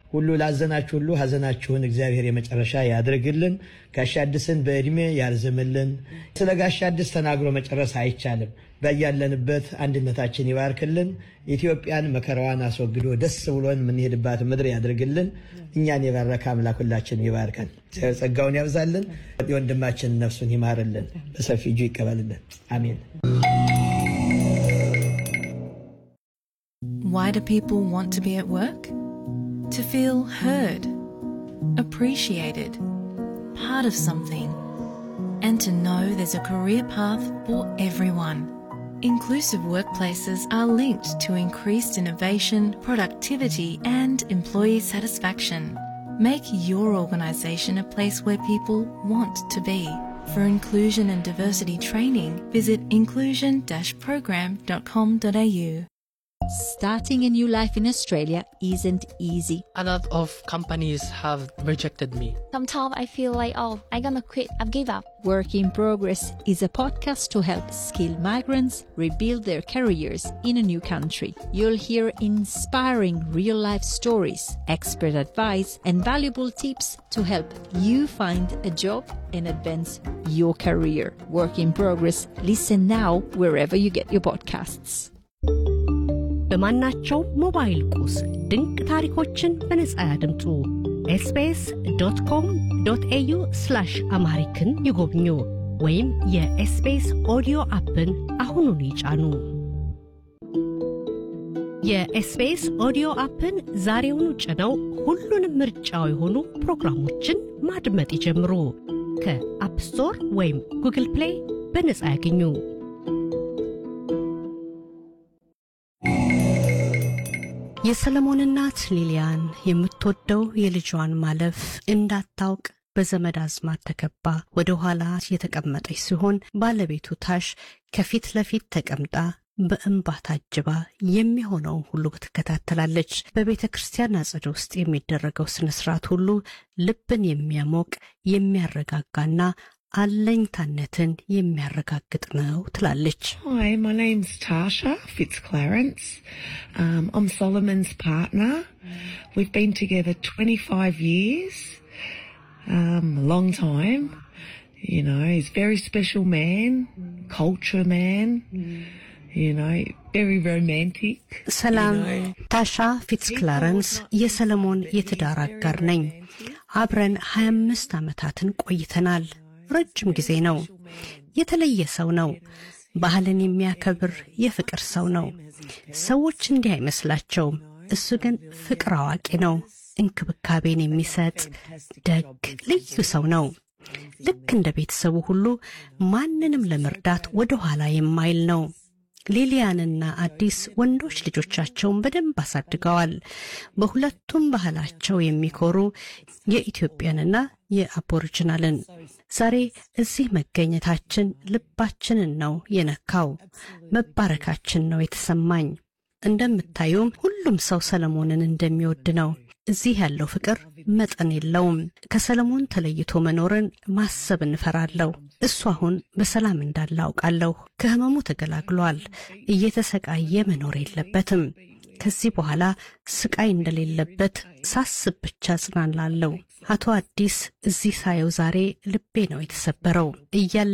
ሁሉ ላዘናችሁ ሁሉ ሀዘናችሁን እግዚአብሔር የመጨረሻ ያድርግልን። ጋሻ አዲስን በዕድሜ ያርዝምልን። ስለ ጋሻ አዲስ ተናግሮ መጨረስ አይቻልም። በያለንበት አንድነታችን ይባርክልን። ኢትዮጵያን መከራዋን አስወግዶ ደስ ብሎን የምንሄድባት ምድር ያድርግልን። እኛን የባረከ አምላክ ሁላችን ይባርከን። ጸጋውን ያብዛልን። የወንድማችን ነፍሱን ይማርልን። በሰፊ እጁ ይቀበልልን። አሜን። Why do people want to be at work? To feel heard, appreciated, part of something, and to know there's a career path for everyone. Inclusive workplaces are linked to increased innovation, productivity, and employee satisfaction. Make your organisation a place where people want to be. For inclusion and diversity training, visit inclusion-program.com.au. Starting a new life in Australia isn't easy. A lot of companies have rejected me. Sometimes I feel like, oh, I'm gonna quit, I've give up. Work in Progress is a podcast to help skilled migrants rebuild their careers in a new country. You'll hear inspiring real life stories, expert advice, and valuable tips to help you find a job and advance your career. Work in Progress. Listen now wherever you get your podcasts. በማናቸው ሞባይል ቁስ ድንቅ ታሪኮችን በነጻ ያድምጡ። ኤስቢኤስ ዶት ኮም ዶት ኤዩ ስላሽ አምሃሪክን ይጎብኙ ወይም የኤስቢኤስ ኦዲዮ አፕን አሁኑን ይጫኑ። የኤስቢኤስ ኦዲዮ አፕን ዛሬውኑ ጭነው ሁሉንም ምርጫው የሆኑ ፕሮግራሞችን ማድመጥ ይጀምሩ። ከአፕ ስቶር ወይም ጉግል ፕሌይ በነጻ ያገኙ። የሰለሞን እናት ሊሊያን የምትወደው የልጇን ማለፍ እንዳታውቅ በዘመድ አዝማድ ተከባ ወደ ኋላ የተቀመጠች ሲሆን ባለቤቱ ታሽ ከፊት ለፊት ተቀምጣ በእንባ ታጅባ የሚሆነውን ሁሉ ትከታተላለች። በቤተ ክርስቲያን አጸደ ውስጥ የሚደረገው ስነ ስርዓት ሁሉ ልብን የሚያሞቅ የሚያረጋጋና አለኝታነትን የሚያረጋግጥ ነው ትላለች። Hi, my name's Tasha Fitzclarence. Um, I'm Solomon's partner. We've been together 25 years, um, a long time. You know, he's a very special man, culture man. You know, very romantic. ሰላም፣ ታሻ ፊትስክላረንስ የሰለሞን የትዳር አጋር ነኝ። አብረን 25 ዓመታትን ቆይተናል። ረጅም ጊዜ ነው። የተለየ ሰው ነው። ባህልን የሚያከብር የፍቅር ሰው ነው። ሰዎች እንዲህ አይመስላቸውም። እሱ ግን ፍቅር አዋቂ ነው። እንክብካቤን የሚሰጥ ደግ፣ ልዩ ሰው ነው። ልክ እንደ ቤተሰቡ ሁሉ ማንንም ለመርዳት ወደ ኋላ የማይል ነው። ሊሊያንና አዲስ ወንዶች ልጆቻቸውን በደንብ አሳድገዋል። በሁለቱም ባህላቸው የሚኮሩ የኢትዮጵያንና የአቦሪጂናልን። ዛሬ እዚህ መገኘታችን ልባችንን ነው የነካው። መባረካችን ነው የተሰማኝ። እንደምታዩም ሁሉም ሰው ሰለሞንን እንደሚወድ ነው። እዚህ ያለው ፍቅር መጠን የለውም። ከሰለሞን ተለይቶ መኖርን ማሰብ እንፈራለሁ። እሱ አሁን በሰላም እንዳለ አውቃለሁ። ከህመሙ ተገላግሏል። እየተሰቃየ መኖር የለበትም። ከዚህ በኋላ ስቃይ እንደሌለበት ሳስብ ብቻ ጽናላለሁ። አቶ አዲስ እዚህ ሳየው ዛሬ ልቤ ነው የተሰበረው እያለ